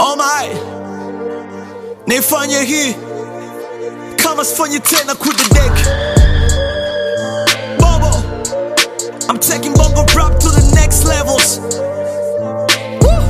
Oh my, nifanye hii kama sifanyi tena kudedeki Bobo, I'm taking bongo rap to the next levels. Woo!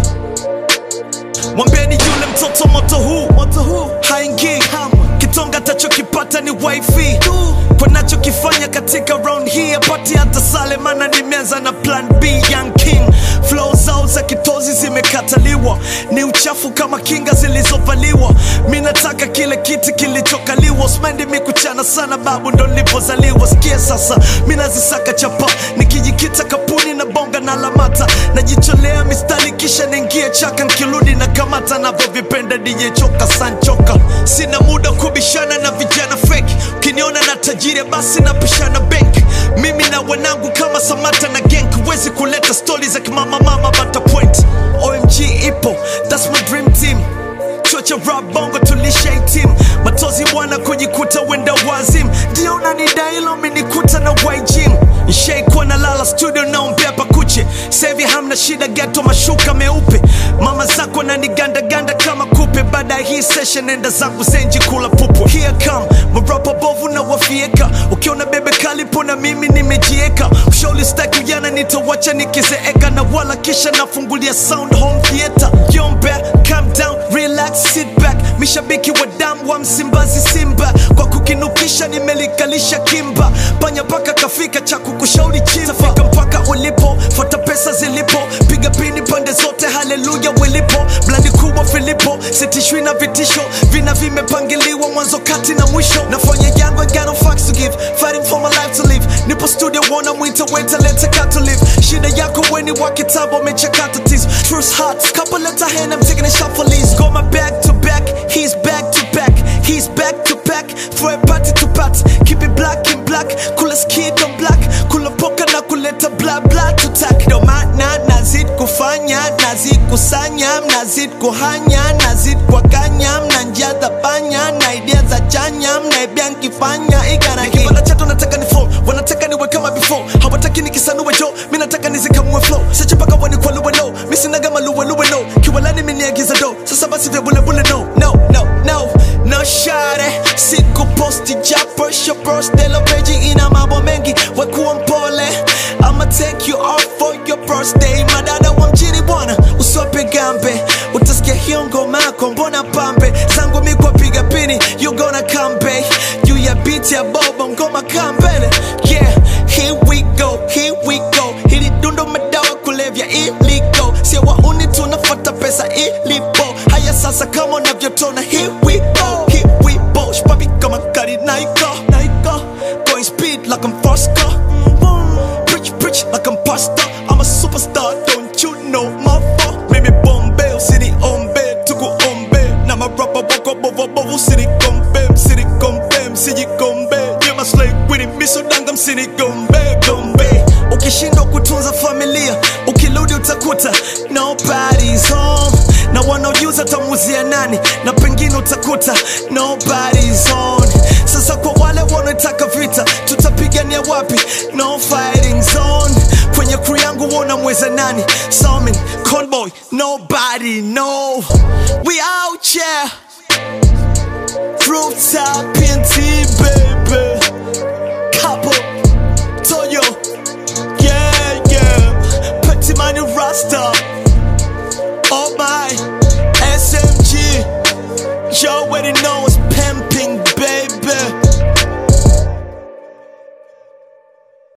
Mwambieni yule mtoto moto huu moto huu haingii kitonga tachokipata ni wifi kwa nachokifanya katika round hii apati hata sale mana nimeanza na plan b young king flow zao za kitozi zimekataliwa ni uchafu kama kinga zilizovaliwa mi nataka kile kiti kilichokaliwa smendi mikuchana sana babu ndo nilipozaliwa sikia sasa mi nazisaka chapa nikijikita kapuni na bonga na lamata najicholea mistari kisha niingie chaka nkirudi na kamata navyovipenda DJ choka sanchoka sina muda kubishana na vijana fake ukiniona na tajiri basi napishana bank mimi na wanangu kama samata na genk huwezi kuleta stori za kimama mama bata point omg ipo thats my dream team chuo cha rap bongo tulisha team matozi bwana kujikuta wenda wazim ndio unanidailo minikuta na wajim nshaikuwa na lala studio naombea pakuche sevi hamna shida geto mashuka meupe mama zako nanigandaganda kama kupe baada ya hii session enda zangu zenji kula pupu here come marapa bovu na wafieka ukiona bebe kalipo na mimi nimejieka ushauri staki ujana nitawacha nikizeeka na wala kisha nafungulia sound home theater yombe calm down relax sit back mishabiki wa damu wa msimbazi simba kwa kukinukisha nimelikalisha kimba panya mpaka kafika cha kukushauri chimba fika mpaka ulipo fuata pesa zilipo piga pini pande zote haleluya wilipo blandi kubwa filipo sitishwi na vitisho vina vimepangiliwa mwanzo kati na mwisho nafanya yangu I got no fucks to give fighting for my life to live nipo studio wona mwita weta leta kato live shida yako weni wa kitabu amechakata tizo truth hearts couple letter hand I'm taking a shot for lease go my back to back he's back to back he's back to back for a party to party keep it black in black kula skid on black kula poka na kuleta bla bla to tack ndo maana nazid kufanya nazid kusanya mnazid kuhanya nazid kuwakanya mnanjaza panya na idea za chanya mnaibia nkifanya ikanakipata chato nataka ni flow wanataka niwe kama before hawataki nikisanue jo mi nataka nizikamue flow seche paka wanikwaluwe no mi sinaga maluweluwe no kiwalani miniagiza do sasa basi vya bulebule no no no no no share siku posti japo shopros delo peji ina mambo mengi wekuwa mpole I'ma take you off for your birthday madada wa mjini bwana usiwape gambe utasikia hiyo ngoma yako mbona pambe zangu mi kwa piga pini you gonna come back juu ya beat ya bobo ngoma kambele yeah here we go here we go hili dundo madawa kulevya iliko sio wauni tunafuata pesa ilipo haya sasa kama unavyotona here we go here we go shpapi kama kari naiko naiko going speed like I'm Fosca Preach, preach like I'm pasta I'm a superstar, don't you know my fault Mimi Bombay, city ombe, tuku ombe Na marapa wako bovo bovo, city kombe City kombe, msiji kombe Nyema slay with it, miso danga msini gombe Gombe Ukishindwa kutunza familia, ukirudi utakuta Nobody's home na wanaojuza tamuzia nani na pengine utakuta nobody's on sasa kwa wale wanaotaka vita tutapigania wapi no fighting zone kwenye crew yangu wona mweza nani Salmin, conboy nobody no we out here rooftop PNT baby couple Toyo yeah yeah Petit Manu Rasta Oh my SMG You already know